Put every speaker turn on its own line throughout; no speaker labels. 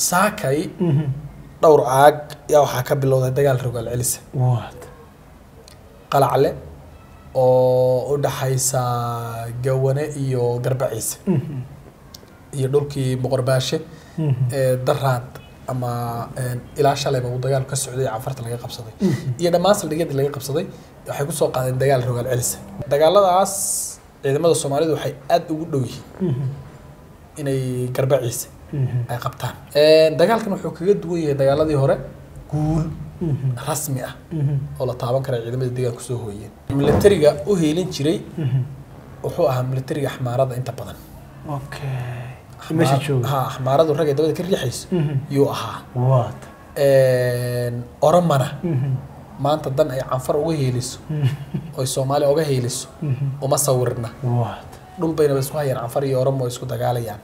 saakay dhowr caag yaa waxaa ka bilowday dagaal rogaal celisa
waad
qalacle oo u dhaxaysa gawane iyo garbaciise iyo dhulkii boqorbaashe ee daraad ama ilaa shalayba uu dagaal ka socday cafarta laga qabsaday iyo dhammaan saldhigyadii laga qabsaday waxay kusoo qaadeen dagaal rogaal celisa dagaaladaas ciidamada soomaalidu waxay aada ugu dhow yihiin inay garbaciise ay qabtaan dagaalkan wuxuu kaga duwan yahay dagaaladii hore guul rasmi ah oo la taaban kara ciidamada deegaanka soo hooyeen militariga u heelin jiray wuxuu ahaa militariga axmaarada inta badan
okay meesha jooga
ha axmaaradu ragga dabada ka riixayso yuu ahaa
waad
oromana maanta dan ay canfar uga heeliso oy soomaaliya uga heeliso uma sawirna
waad
dhul baynaba isku hayaan canfar iyo oromo isku dagaalayaan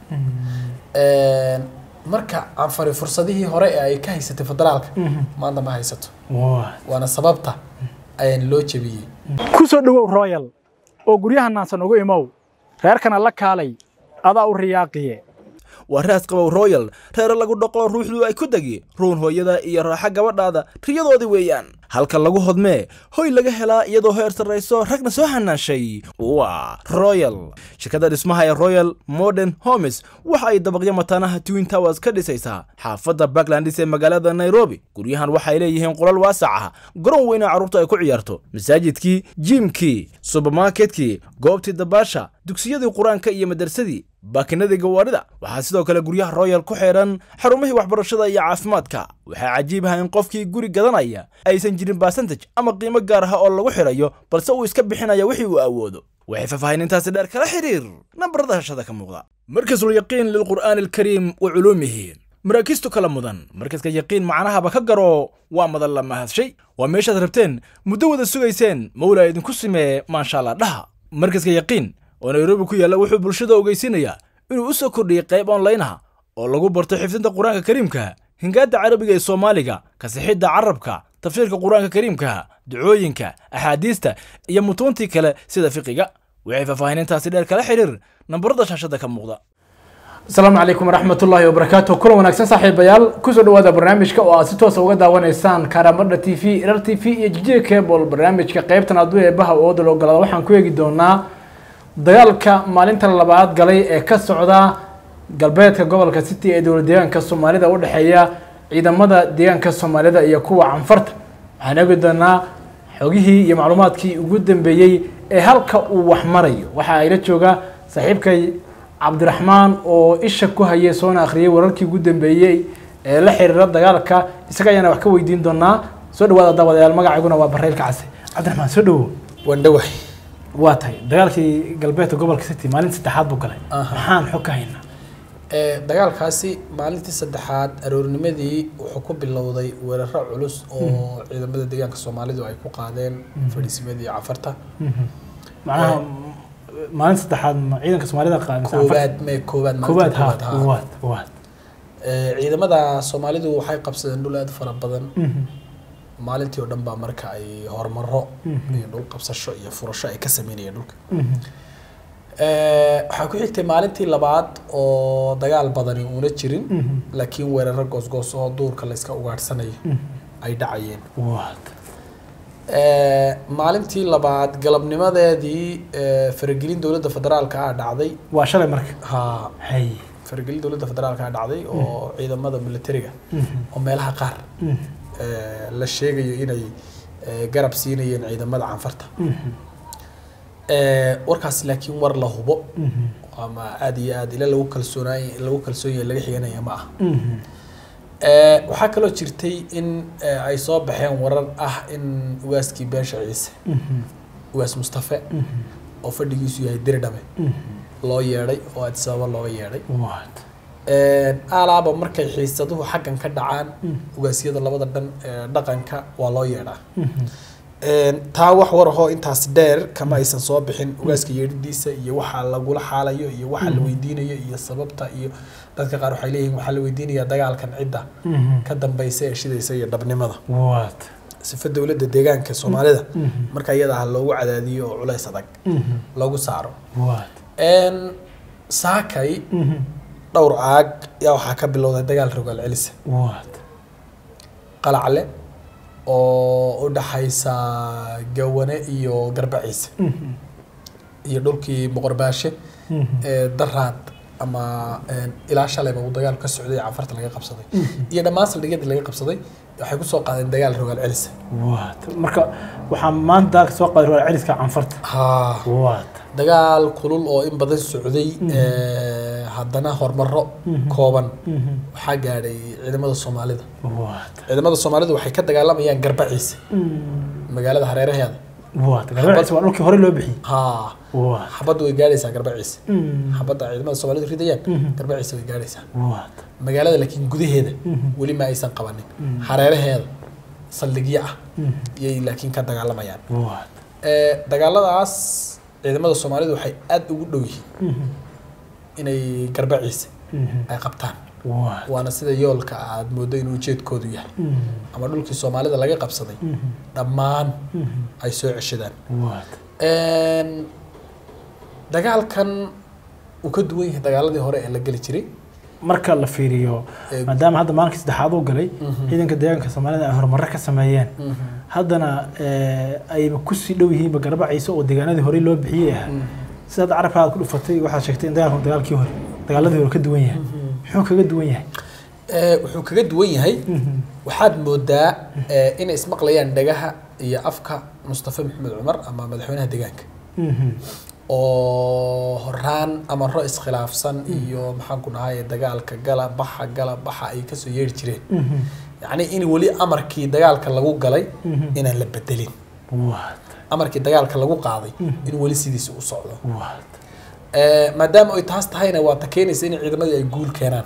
marka canfari fursadihii hore ee ay ka haysatay federaalka maanta ma haysato
waad
waana sababta ayaan loo jebiyey
ku soo dhowow royal oo guryaha naansan ugu imow reerkana la kaalay adaa u riyaaqiye
waa raas qabow royal reere lagu dhaqo ruuxdu ay ku degi ruun hooyada iyo raaxa gabadhaada riyadoodii weeyaan halka lagu hodmee hoy laga helaa iyadoo heer sarrayso ragna soo hanaashay waa royal shirkadda dhismaha ee royal modern homes waxa ay dabaqyo mataanaha twin towers ka dhisaysaa xaafadda backlandis ee magaalada nairobi guryahan waxay leeyihiin qolal waasac ah garoon weyna carruurta ay ku ciyaarto masaajidkii jiimkii subermarketkii goobtii dabaasha dugsiyadii qur-aanka iyo madarsadii baakinadii gawaadhida waxaa sidoo kale guryaha royal ku xeedhan xarumihii waxbarashada iyo caafimaadka waxaa cajiib ah in qofkii guri gadanaya aysan jirin basantaj ama qiimo gaar ah oo lagu xidhayo balse uu iska bixinaya wixii uu awoodo waxay faahfaahinintaasi dheer kala xidhiir nambarada hashada ka muuqda markasul yaqiin lilqur'aani alkariim wa culuumihi maraakiistu kala mudan markaska yaqiin macnahaba ka garo waa madan la mahadshay waa meeshaad rabteen muddo wada sugayseen mawlaa idinku simee maasha allah dhaha markaska yaqiin oo nairobi ku yaalla wuxuu bulshada ogeysinayaa inuu u soo kordhiyey qayb onlaynaha oo lagu barto xifdinta qur-aanka kariimka hingaadda carabiga ee soomaaliga kasixidda carabka tafsiirka qur-aanka kariimka ducooyinka axaadiista iyo mutuuntii kale sida fiqiga waxay faahfaahinintaasi dheer kala xidhiir nambarada shaashada ka muuqda
asalaamu calaykum waraxmatullaahi wabarakaatu kulan wanaagsan saaxiibayaal kusoo dhawaada barnaamijka oo aad si toosa uga daawanaysaan karamadha t v rar t v iyo jijiga cable barnaamijka qeybtan hadduu eebaha ooda la ogolaada waxaan ku eegi doonaa dagaalka maalinta labaad galay ee ka socda galbeedka gobolka city ee dowlad deegaanka soomaalida u dhexeeya ciidamada deegaanka soomaalida iyo kuwa canfarta waxaan eegi doonaa xogihii iyo macluumaadkii ugu dambeeyey ee halka uu wax marayo waxa ayla jooga saaxiibkay cabdiraxmaan oo isha ku hayay soona akhriyay wararkii ugu dambeeyey ee la xiriira dagaalka isaga ayaana wax ka weydiin doonaa soo dhawaada daawadayaal magacayguna waa bareylka case cabdiraxmaan soo dhawow
waan dhawahay
waa tahay dagaalkii galbeedka gobolka city maalin saddexaad buu galay maxaan xog ka haynaa
dagaalkaasi maalintii saddexaad aroornimadii wuxuu ku bilowday weeraro culus oo ciidamada deegaanka soomaalidu ay ku qaadeen fadhiisimadii cafarta
macnaha maalin saddexaad ma ciidanka soomaalida qaadaysa
koowaad me koowaad
koowaad
maalintii
ha
koowaad ha
koowaad koowaad
Ee, ciidamada soomaalidu waxay qabsadeen dhul aad u fara badan maalintii oo dhan baa marka ay horumaro iyo dhul qabsasho iyo furasho ay ka sameynayeen dhulka Ee, waxaa ku xigtay maalintii labaad oo dagaal badani una jirin laakiin weeraro goosgoos oo duurka la iska ugaadhsanayo ay dhacayeen
waad
Ee, maalintii labaad galabnimadeedii ee, faragelin dowladda federaalka ah dhacday
waa shalay marka
ha
hay
faragelin dowladda federaalka ah dhacday oo ciidamada militariga oo meelaha qaar ee, la sheegayo inay ee, garab siinayeen ciidamada canfarta Ee, warkaas laakiin war la hubo ama aad iyo aad ila lagu kalsoonaay lagu kalsoon yahay laga xiganaya ma aha Ee, waxaa kaloo jirtay in ee, ay soo baxeen warar ah in ugaaskii beesha ciise ugaas mustafe oo fadhigiisu yahay diridhabe loo yeedhay oo addis ababa looga yeedhay
waad
alaaba markay xiisaduhu xaggan ka dhacaan ugaasyada labada dhan ee dhaqanka waa loo yeedhaa taa wax war ahoo intaas dheer kama aysan soo bixin ugaaska yeedhidiisa iyo waxa lagula xaalayo iyo waxa la weydiinayo iyo sababta iyo dadka qaar waxay leeyihiin waxaa la weydiinayaa dagaalkan cidda ka dambaysa ee shidaysa iyo dhabnimada
waad
sifa dowladda deegaanka soomaalida marka iyada ah loogu cadaadiyo oo culays adag loogu saaro
waad
saakay dhowr caag yaa waxaa ka bilowday dagaal rogaal celisa
waad
qalacle oo u dhaxaysa gawane iyo garbaciise iyo dhulkii boqorbaashe ee daraad ama een, ilaa shalayba uu dagaal ka socday cafarta laga qabsaday iyo dhammaan saldhigyadii laga qabsaday waxay kusoo qaadeen dagaal rogaal celisa
waad marka waxaa maanta dagaalka soo qaaday rogaal celiska canfarta
haa
waad
dagaal kulul oo in badan socday ee, haddana horumaro kooban waxaa gaadhay ciidamada soomaalida
waad
ciidamada soomaalida waxay ka dagaalamayaan garbaciise magaalada hareeraheeda
waad garbaciisa waa dhulkii hore loo bixiyey
haa
waad
xabaddu way gaadhaysaa garbaciise xabadda ciidamada soomaalida ridayaan garbaciise way gaadhaysaa
waad
magaalada laakiin gudaheeda weli ma aysan qabanin hareeraheeda saldhigyo ah yay laakiin ka dagaalamayaan
waad
Ee, dagaaladaas ciidamada soomaalidu waxay aada ugu dhow yihiin inay garbaciise ay qabtaan
waad
waana sida yoolka aad mooddo inuu ujeedkoodu yahay ama dhulkii soomaalida laga qabsaday dhammaan ay soo ceshadaan
waad
Een, dagaalkan uu ka duwan yahay dagaaladii hore ee la geli jiray
marka la fiiriyo
Ee,
maadaama hadda maalinkii saddexaad uu galay ciidanka deegaanka soomaalida ay horumaro ka sameeyeen haddana ee, ayba kusii dhow yihiinba garbaciisa oo deegaanadii horey loo bixiyey ah sidaad carabka aad ku dhufatay waxaad sheegtay in dagaalku dagaalkii hore dagaaladii hore ka duwan yahay muxuu kaga duwan yahay
Ee, wuxuu kaga duwan yahay waxaad moodaa ee, inay ismaqlayaan dhagaha iyo afka mustafa maxamed cumar ama madaxweynaha deegaanka oo horaan amaro iskhilaafsan iyo maxaan ku dhahay dagaalka gala baxa gala baxa ay kasoo yeeri jireen yacni in weli amarkii dagaalka lagu galay inaan la bedelin
waad
amarkii dagaalka lagu qaaday in weli sidiisa u socdo
waad
Ee, maadaama ay taas tahayna waa ta keenaysa in ciidamadii ay guul keenaan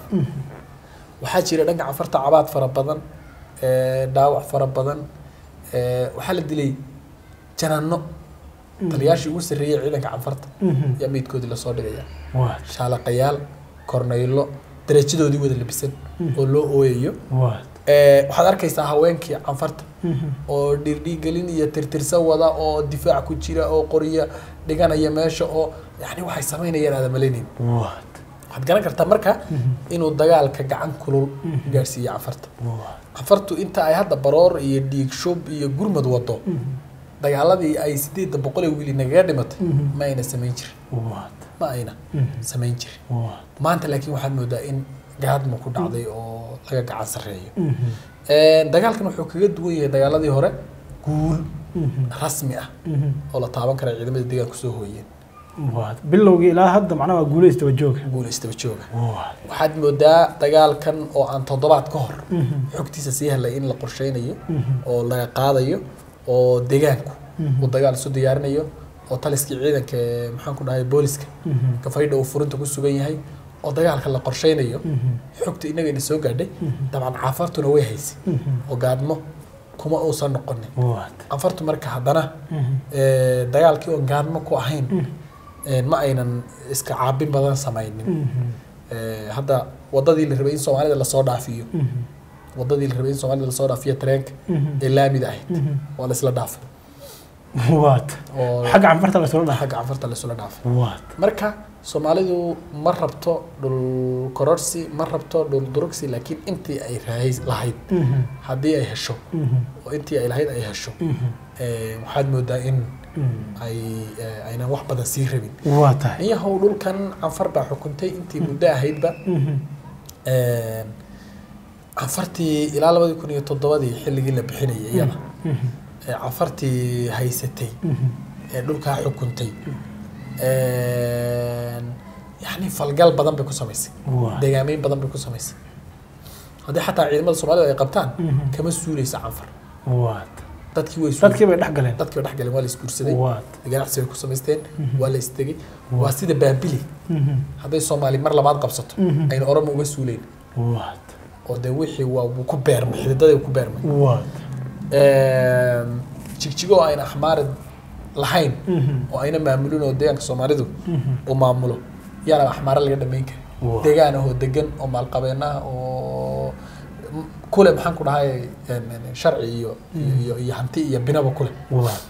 waxaa jira dhanka cafarta cabaad fara badan ee, dhaawac fara badan ee, waxaa la dilay janaano taliyaashii ugu sarreeyay ciidanka cafarta yaa meydkoodii lasoo dhigaya
waad
shaalaqayaal kornaylo darajadoodii wada labisan oo loo ooyayo
waad
Ee, waxaad arkaysaa haweenkii canfarta oo dhiirdhiigelin iyo tirtirsa wada oo difaac ku jira oo qorya dhiganaya meesha oo yani waxay samaynayaan aada malaynayn
waad
waxaad garan kartaa marka inuu dagaalka gacan kulul gaarsiiyo canfarta
waad
canfartu inta ay hadda baroor iyo dhiig shub iyo gurmad wado dagaaladii ay sideedda boqol ee wiili nagaga dhimatay ma ayna samayn jirin
waad
ma ayna samayn jirin
waad
maanta laakiin waxaad moodaa in gaadma ku dhacday oo laga gacan sarreeyo Een, dagaalkan wuxuu kaga duwan yahay dagaaladii hore guul rasmi ah oo la taaban kara ciidamada deegaanku soo hooyeen
waad bilowgii ilaa hadda macnaha waa guulaysta wajooga
guul istaba jooga
waad
waxaad moodaa dagaalkan oo aan toddobaad ka hor xogtiisa sii helay in la qorsheynayo oo laga qaadayo oo deegaanku uu dagaal isu diyaarinayo oo taliskii ciidanka ee maxaan ku dhahay booliska gafaydha uu furinta ku sugan yahay oo dagaalka la qorsheynayo xogta inagayna soo gaadhay dabcan caafartuna way haysay oo gaadmo kuma uusan noqonin
waad
anfartu marka haddana ee, dagaalkii oon gaadmo ku ahayn ee, ma aynan iska caabin badan samaynin Ee, hadda wadadii la rabay in soomaalida lasoo dhaafiyo wadadii la rabay in soomaalida lasoo dhaafiyo tareenka ee laamida ahayd waa la isla dhaafay
waad
oo
xagga canfarta la soo dhaha
xagga canfarta la isla dhaafay
waad
marka soomaalidu ma rabto dhul kororsi ma rabto dhul durugsi laakiin intii ay rahays- lahayd haddii ay hesho oo intii ay lahayd ay hesho ee, waxaad moodaa in ay ee, aynan wax badan sii rabin
waa tahay
niyahow dhulkan canfar baa xukuntay intii muddo ahaydba Een, canfartii ilaa labadii kun iyo toddobadii xilligii la bixinayay iyada ee canfartii haysatay ee dhulkaa xukuntay Een, yacni falgal badan bay ku samaysay
waa
deegaameyn badan bay ku samaysay haddii xataa ciidamada soomaalida ay qabtaan kama suuleysa canfar
waad
dadkii way
dadkii bay dhex galeen
dadkii way dhex galeen waa la isguursaday
waad
ganacsi bay ku samaysteen waa la istegey waa sida baabili hadday soomaali mar labaad qabsato ayna oromo uga suuleyn
waad
oo dee wixii waa wuu ku beermay xididadii ku beermay
waad
jigjigo oo ayna axmaarid lahayn oo ayna maamulin oo deegaanka soomaalidu uu maamulo yaana axmaare laga dhamayn karin
Waa.
deegaan ahoo degan oo maalqabeen ah oo m- kule maxaan ku dhahay em, em, sharci iyo iyo iyo- iyo hanti iyo binaba kule
waad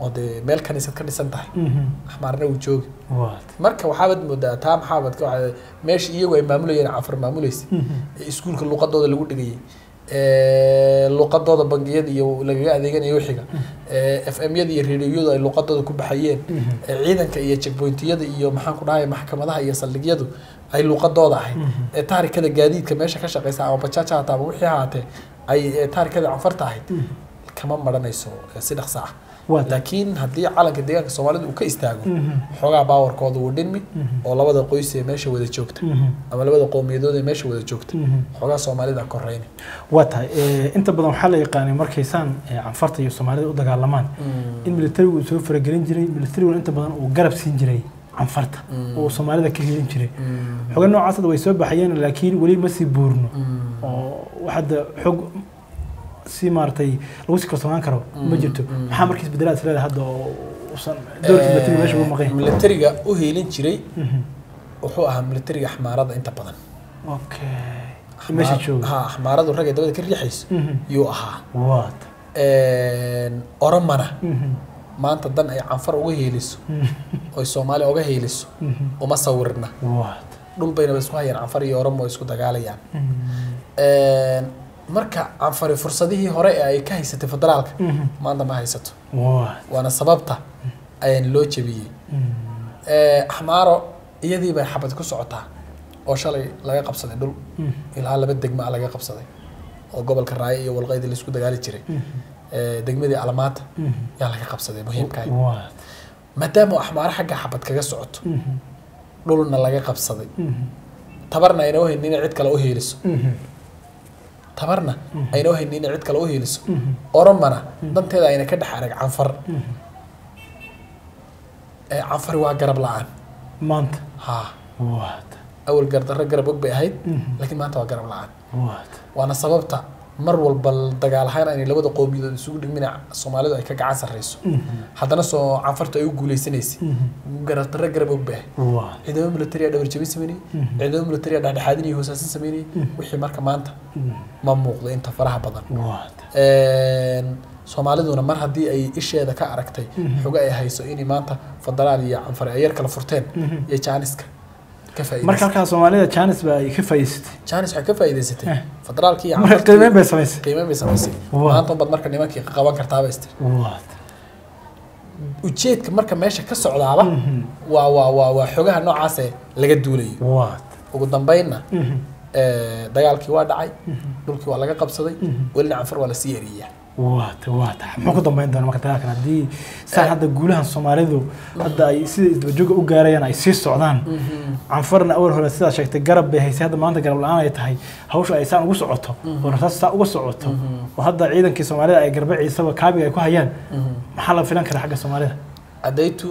oo dee meel kaniisad ka dhisan tahay
Mhm.
axmaarna uu joogi
waad
marka waxaabad moodaa taa maxaabad ka waxaa meesha iyagu ay maamulayeen cafar maamulaysa
Mhm.
ee iskuulka luqadooda lagu dhigayay ee luqadooda bangiyada iyo lagaga adeeganayo wixiga ee f m yada iyo radioyadu ay luqadooda ku baxayeen
Mhm.
ee ciidanka iyo checkpointiyada iyo maxaan ku dhahay maxkamadaha iyo saldhigyadu ay luqadooda ahayd
Mhm.
ee taarikada gaadiidka meesha ka shaqeysa ama bajaaja hataa ama wixii ahaatee ay ee taarikada canfarta ahayd
Mhm.
kama maranayso ee si dhaqso ah
waad
laakiin haddii calanka deegaanka soomaalida uu ka istaago
Mhm.
xoogaa baawarkooda wuu dhinmi
Mhm.
oo labada qoys ee meesha wada joogta
Mhm.
ama labada qowmiyadood ee meesha wada joogta
Mhm.
xoogaa soomaalida koreyni
waa tahay eh, inta badan waxaa la yaqaanay markaysaan eh, canfarta iyo soomaalida u dagaalamaan in militarigu uu soo faragelin jiray militariguna inta badan uu garab siin jiray canfarta
Mm.
oo soomaalida ka helin jiray xoga noocaas hadda way soo baxayeen laakiin weli ma sii buurno oo wax hadda xog si maaragtay lagu sii kalsoonaan karo ma jirto
Mm.
maxaa markiis bedelaad is leedahay hadda oo usan doorkii militariga meesha ugu maqan
militariga u heelin jiray
Mhm.
wuxuu ahaa militariga axmaarada inta badan
okay meesha jooga
ha axmaaradu ragga dabada ka riixayso
Mhm.
yuu ahaa
waad
oromana
Mhm.
maanta dan ay canfar uga heeliso
Mhm.
oy soomaaliya uga heeliso
Mhm.
uma sawirna
waad
dhul baynaba isku hayaan canfar iyo oromo isku dagaalayaan
Mhm.
marka canfari fursadihii hore ee ay ka haysatay federaalka
Mhm.
maanta ma haysato
waad
waana sababta ayaan loo jebiyey
Mhm.
axmaaro iyadii bay xabad ku socotaa oo shalay laga qabsaday dhul
Mhm.
ilaa laba degma laga qabsaday oo gobolka raayo iyo walqaydi laisku dagaali jiray ee, degmadii almaata
Mhm.
yaa laga qabsaday muhiimkaay
waad
maadaama axmaaro xagga xabad kaga socoto
Mhm.
dhulna laga qabsaday
Mhm.
tabarna ayna uhaynin inay cid kale u heeliso
Mhm.
tabarna ayna uhaynin inay cid kale u heeliso
Mhm.
oromana danteeda ayna ka dhex arag canfar
Mhm.
ee canfari waa garab la-aan
maanta
ha
waad
awal gardarro garab og bay ahayd
Mhm.
laakiin maanta waa garab la-aan
waad
waana sababta mar walba dagaal ahaan aynay labada qowmiyadood isugu dhigmin soomaalidu ay ka gacan sarreyso
Mhm.
haddana soo canfartu ay u guuleysanaysay
Mhm.
gardarro garab og bay ahayd
waad
ciidamo military dhabar jabin sameynayay
Mhm.
ciidamo military dhexdhexaadin iyo hoosaasin sameynayay wixii marka maanta
Mhm.
ma muuqdo inta faraha badan
waad
soomaaliduna mar haddii ay isheeda ka aragtay xogo ay hayso inay maanta federaal iyo canfar ay yar kala furteen
Mhm.
iyo jaaniska ka
marka
faa'iidaysatay
halkaa soomaalida jaanis ba ay ka faa'iidaysatay
jaanis waxay ka faa'iidaysatay
Eh.
federaalkii iyo
marka
canfartii-
qiimeyn bay samaysay
qiimeyn bay samaysay
Waa.
maanta unbaad marka nimankii qaban kartaaba istir
waad
ujeedka marka meesha ka socdaaba
Mhm.
waa waa waa waa xogaha noocaase laga duulayo
waad
ugu dambeynna
Mhm.
eh, dagaalkii waa dhacay dhulkii waa laga qabsaday
Mhm.
welina canfar waa lasii eriyaa
waad waad muxuu ku dambeyn doona marka dagaalkan haddii saan hadda guulahan soomaalidu hadda ay sida isdabajooga u gaarayaan ay sii socdaan canfarna awal hore sidaa sheegtay garab bay haysay hadda maanta garab la-aan ay tahay hawsha ay saan ugu socoto oo rasaas saa uga socoto oo hadda ciidankii soomaalida ay garbe ciisaba kaabiga ay ku hayaan maxaa la filan karaa xagga soomaalida
adaytu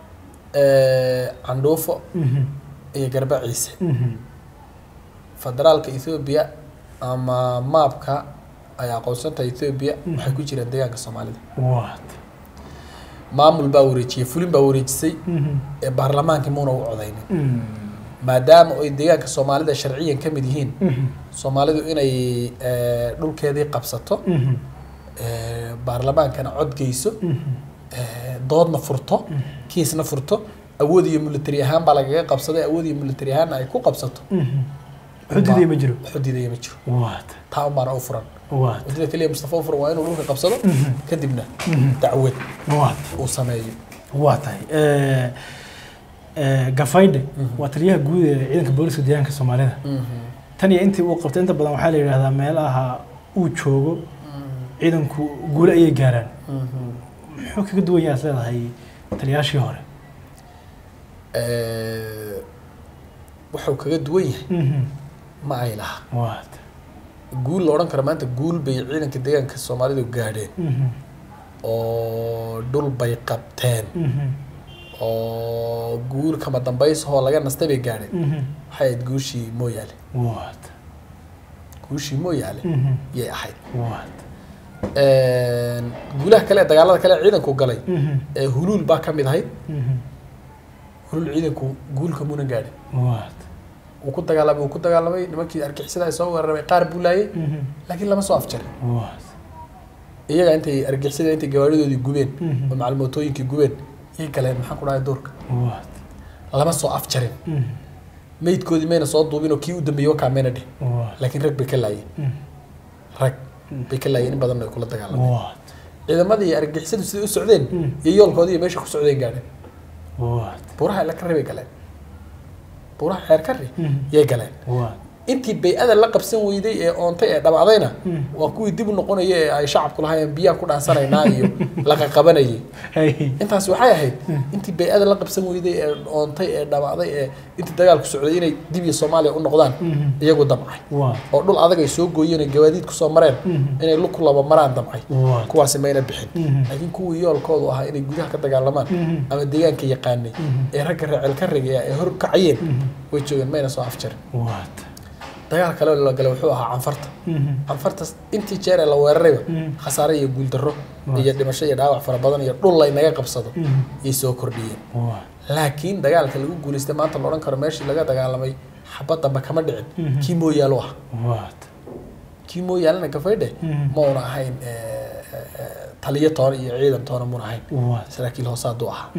eh, candhuufo
Mhm.
iyo garba ciise
Mhm.
federaalka ethoobia ama maabka ay aqoonsanta ethoobia waxay ku jiraan deegaanka soomaalida
waad
maamul baa wareejiyey fulin baa wareejisay
Mhm.
ee baarlamaankii muuna u codaynin
Mhm.
maadaama ay deegaanka soomaalida sharciyan ka mid yihiin
Mhm.
soomaalidu inay eh, dhulkeedii qabsato
Mhm.
eh, baarlamaankana cod geyso
Mhm.
eh, doodna furto kiisna furto awood iyo military ahaan baa lagaga qabsaday awood iyo military ahaanna ay ku qabsato
Mhm. xuduudiya ma jiro
xudiidaya ma jiro
waad
taa unbaana u furan
waad
wadada keliya mustafa u furan waa inuu dhulka qabsado
Mhm.
kadibna
Mhm.
dacwad
waad
uu sameeyo
waa tahay Eh, eh, gafaydhe waa taliyaha guud ee ciidanka booliska deegaanka soomaalida tan iyo intii uu qabtay inta badan waxaa la yidhahdaa meelaha uu joogo ciidanku guule ayay gaaraan muxuu kaga duwan yahay is leedahay taliyaashii hore
Eh, wuxuu kaga duwan yahay
Mhm.
ma ay laha
waad
guul la odhan karo maanta guul bay ciidanka deegaanka soomaalidu gaadheen
Mhm.
oo dhul bay qabteen
Mhm.
oo guul kama dambaysahoo laga nastay bay gaadheen
Mhm.
waxay ahayd guushii mooyaale
waad
guushii mooyaale
Mhm.
yay ahayd
waad
guulaha kale ee dagaalada kale ee ciidanku galay
Mhm.
ee huluul baa ka mid ahayd
Mhm.
huluul ciidanku guulka muuna gaadhin
waad
wuu ku dagaalamay wuu ku dagaalamay nimankii argixisada ay soo weeraramay qaar buu laayay
Mhm.
laakiin lama soo afjarin
waad
iyaga intay argixisada intay gawaaridoodii gubeen oo macalmootooyinkii gubeen ii galeen maxaan ku dhahay duurka
waad
lama soo afjarin meydkoodii mayna soo duubin oo kii u dambeeyey wakaa mayna dhih
waad
laakiin rag bay ka laayeen rag bay ka laayeen in badan ay kula dagaalameen
waad
ciidamadii argixisadu siday u socdeen iyo yoolkoodii iyo meesha ku socdeen gaadheen
waad
buuraha ila karri bay galeen buuraha xeer karri yay galeen
waad
intii bay-ada la qabsan weyday ee oontay ee dhabacdayna waa kuwii dib u noqonaya ee ay shacabku lahaayeen biyaan ku dhaansanaynaa iyo laqaqabanayay
hay
intaas waxay ahayd intii bay-ada la qabsan weyday ee oontay ee dhabacday ee intii dagaalku socday inay dib iyo soomaaliya u noqdaan iyagu damcay
waad
oo dhul adag ay soo gooyeen oo gawaadiid kusoo mareen inay lug ku laba maraan damcay
waad
kuwaasi mayna bixin laakiin kuwii yoolkoodu ahaa inay gudaha ka dagaalamaan ama deegaanka yaqaanay ee ragga reecel ka rigaya ee hor kacayeen way joogeen mayna soo afjarin
waad
dagaal kale oo la galay wuxuu ahaa canfarta canfarta intii jeer ee la weerarayba khasaare iyo guuldarro iyo dhimasho iyo dhaawac fara badan iyo dhul laynaga qabsado yay soo kordhiyeen
waad
laakiin dagaalka lagu guulaystay maanta la odhan karo meeshii laga dagaalamay xabad damba kama dhicin kii mooyaalo ah
waad
kii mooyaalana gafaydhe ma una ahayn eh, eh, eh, taliyo toona iyo ciidan toona muna ahayn
waad
saraakiil hoose hadduu ahaa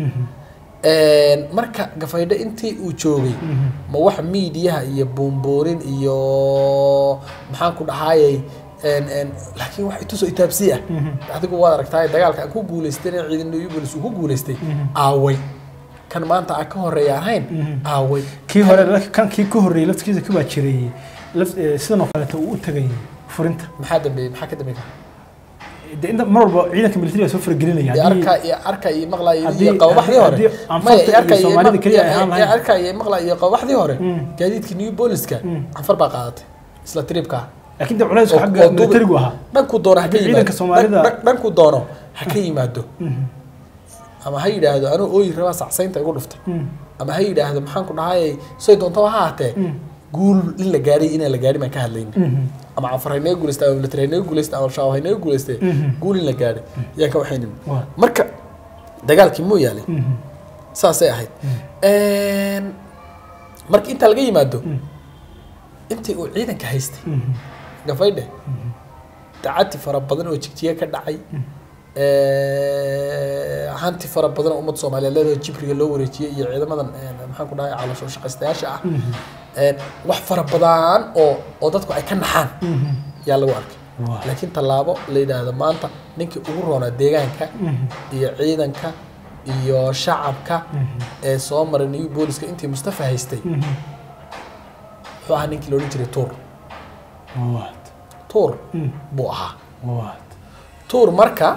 marka gafaydhe intii uu joogay ma wax miidiyaha iyo buunbuurin iyo maxaan ku dhahaayay laakiin wax itusoo itaabsi ah adigu waad aragtaay dagaalka aan ku guulaystay in ciidan yugulis uu ku guulaystay aaway kan maanta aan ka horeeya ahayn aaway
kii hore laakiin kan kii ka horreeyay laftigiisa ka baa jiray laf eh, sidan oo kaleeto uu u tagay furinta
maxaa dambeeyey maxaa ka dambeeyey
de inta mar walba ciidanka militariga soo faragelinaya
iyo
haddii-
arka iyo arka iyo maqla iyo
haddii-
iyo qabaxdii hore
haddii aan
maya
farta
iyo arka
iyo
iyo
Soomaalida keliya ay ahaan
iyo
lahayn.
arka iyo maqla iyo qabaxdii hore gaadiidkii new booliska canfar baa qaadatay isla tripka
laakiin de culaysku
oo-
xagga
oo duubi-
militarigu ahaa
dhanku doono ha ka
Ciidanka
yimaado
Soomaalida-
dhan- dhanku doono ha ka yimaado ama ha yidhaahdo anuu ooyi rabaa sacsaynta igu dhuftay ama ha yidhaahdo maxaan ku dhahayay say doontaba ha ahaatee guul in la gaadhay inaan la gaadhin baan ka hadlayna ama canfar haynaga guulaystay ama military haynaga guulaystay ama shabaab haynaga guulaystay guul in la gaadhay yaan ka waxaynin
Waa.
marka dagaalkii muu yaalay saasay ahayd marka intaa laga yimaado intii uu ciidanka haystay gafaydhe dacati fara badan oo jigjiga ka dhacay hanti fara badan oo ummadda soomaaliyeed leedahay jibriga loo wareejiyey iyo ciidamadan maxaan ku dhahay caloosho shaqaystayaasha ah wax fara badan oo oo dadku ay ka naxaan yaa lagu arkay
Waa.
laakiin tallaabo la yidhaahdo maanta ninkii ugu roonaa deegaanka iyo ciidanka iyo shacabka ee soo maray new booliska intii mustafa haystay wuxuu ahaa ninkii loodhan jiray tuur
waad
tuur buu ahaa
waad
tuur marka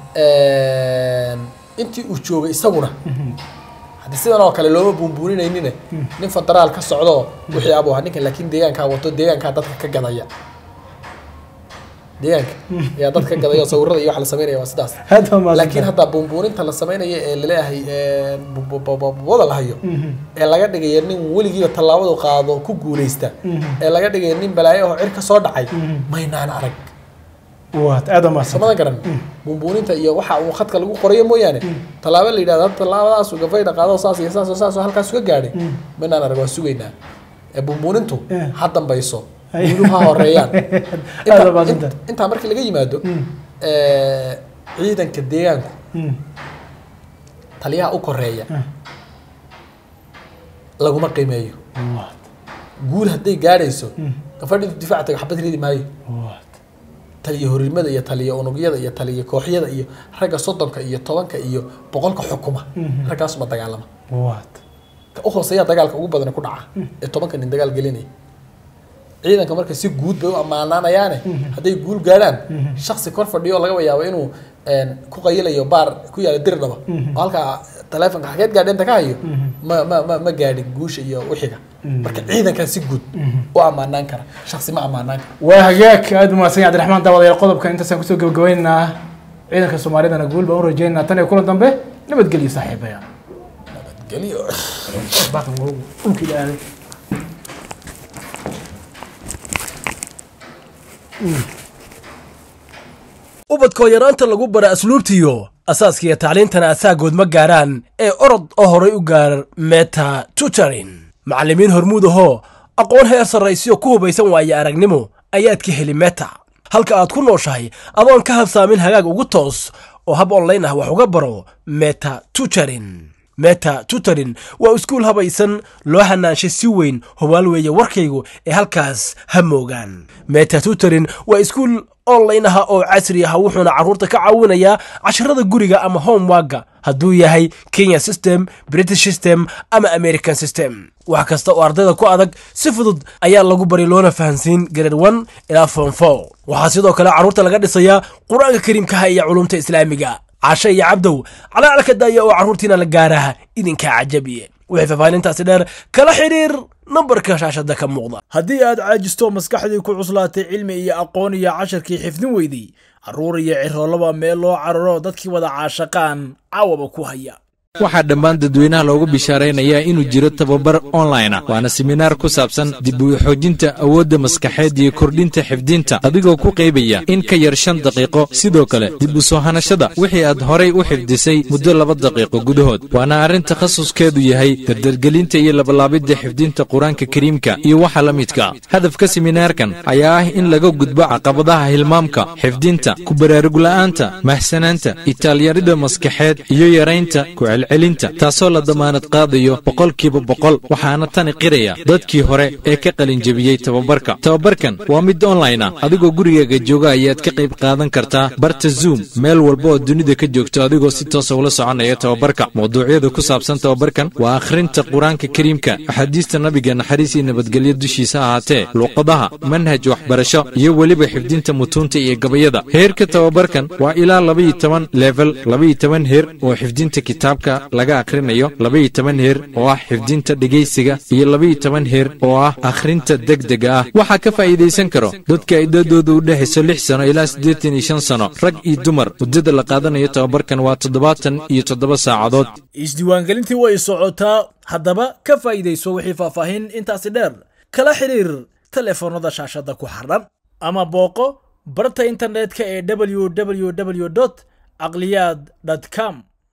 intii uu joogay isaguna haddii sidan oo kale looma buunbuuninaynin nin federaal ka socdo wixii abu ahaa ninkan laakiin deegaankaa wato deegaankaa dadka ka gadaya deegaanka ayaa dadka ka gadaya oo sawirada iyo wax la sameynaya waa sidaas
hadda ma
laakiin hadda buunbuuninta la sameynaya ee laleeyahay wada la hayo ee laga dhigaya nin weligiiba tallaabadu qaado ku guuleysta ee laga dhigaya nin balaayo oo cir ka soo dhacay maynaan arag
waad aad ma
samadan garan buunbuuninta iyo waxa uu khadka lagu qorayo mooyaane tallaabo la yidhahdo hadda tallaabadaasu gafayda qaado saas iyo saas oo saas oo halkaas uga gaadhay maynaan arag waa sugaynaa ee buunbuunintu
Eh.
ha dambayso
Ay.
guuluhu ha horeeyaan
aad
Inta-
baa
int- intaa markii laga yimaado eh, ciidanka deegaanku taliyaha u koreeya
Mm.
laguma qiimeeyo
waad
guul hadday gaadhayso gafadhi difaac tago xabad ridi maayo
waad
taliya horimada iyo taliya unugyada iyo taliya kooxyada iyo ragga soddonka iyo tobanka iyo boqolka xukuma raggaasuma dagaalama
waad
ka u hooseeyaa dagaalka ugu badan ku dhaca ee tobanka nin dagaal gelinaya ciidanka marka si guud bay u ammaanaanayaane hadday guul gaadhaan shaksi kor fadhiyo laga yaabo inuu een, ku qayilayo baar ku yaala dirdhaba oo halkaa taleefonka xageed gaadheenta ka hayo ma ma ma ma gaadhin guusha iyo wixiga marka ciidankaa si guud u ammaanaan kara shaksi ma ammaanaan kara
waa hagaag aad u mahadsan yahay cabdiraxmaan daawadayaal qodobka intaasaan kusoo gabagabaynaynaa ciidanka soomaalidana guul baan u rajaynaynaa tan iyo kulan dambe nabadgelyo saaxiibaya
geliyo
baaqan wuu dhulkii dhaaday
ubadkoo yaraanta lagu bara asluubtiyo asaaskiiyo tacliintana asaagood ma gaaraan ee orod oo horay u gaar meta tutorin macallimiin hormuud ahoo aqoon heer sarraysiyo ku hubaysan waaye aragnimo ayaad ka heli meta halka aad ku nooshahay adoon ka habsaamin hagaag ugu toos oo hab online ah wax uga baro meta tutorin meta tutorin waa iskuul habaysan loo hanaanshay si weyn hubaal weeye warkaygu ee halkaas ha moogaan meta tutorin waa iskuul online ah oo casri ah wuxuuna carruurta ka caawinayaa casharada guriga ama homeworka hadduu yahay kenya system british system ama american system wax kasta oo ardayda ku adag si fudud ayaa lagu bari loona fahansiin grade one ilaa form four waxaa sidoo kale carruurta laga dhisayaa qur-aanka kariimkaha iyo culumta islaamiga cashe iyo cabdow calaalka daaya oo carruurtiina la gaaraha idinkaa cajabiye wixii faahfaahintaasi dheer kala xidhiir nambarka shaashada ka muuqda
haddii aad caajisto maskaxdii ku cuslaatay cilmi iyo aqoon iyo casharkii xifdin weydey carruur iyo ciroolaba meel loo cararo dadkii wada caashaqaan caawaba ku haya
waxaa dhammaan dadweynaha loogu bishaaraynayaa inuu jiro tababar online ah waana seminaar ku saabsan dib u xoojinta awoodda maskaxeed iyo kordhinta xifdinta adigoo ku qaybaya in ka yar shan daqiiqo sidoo kale dib u soo hanashada wixii aad horay u xifdisay muddo laba daqiiqo gudahood waana arrin takhasuskeedu yahay dardargelinta iyo labalaabidda xifdinta qur-aanka kariimka iyo waxa la midka hadafka seminaarkan ayaa ah in laga gudbo caqabadaha hilmaamka xifdinta ku baraarugla'aanta mahsanaanta itaalyarida maskaxeed iyo yaraynta celinta taasoo la damaanad qaadayo boqolkiiba boqol waxaana tani qiraya dadkii hore ee ka qalinjebiyey tababarka tababarkan waa mid online ah adigoo gurigaaga jooga ayaad ka qayb qaadan kartaa barta zoom meel walba oo dunida ka joogto adigoo si toosa ula soconaya tababarka mawduucyada ku saabsan tababarkan waa akhrinta qur-aanka kariimka axaadiista nabiga naxariis iyo nabadgelyo dushiisa ahaatee luuqadaha manhaj waxbarasho iyo weliba xifdinta mutuunta iyo gabayada heerka tababarkan waa ilaa labaiyo toban level labaiyo toban heer oo xifdinta kitaabka laga akhrinayo labaiyo toban heer oo ah xifdinta dhegaysiga iyo labaiyo toban heer oo ah akhrinta degdega ah waxaa ka faa'iidaysan karo dadka ay dadooda u dhexayso lix sano ilaa siddeetan iyo shan sano rag iyo dumar muddada la qaadanayo tababarkan waa toddobaatan iyo toddoba saacadood
isdiiwaangelintii way socotaa haddaba ka faa'iidayso wixii faahfaahin intaasi dheer kala xidhiir telefoonnada shaashadda ku xardhan ama booqo barta internetka ee www caqliyaad com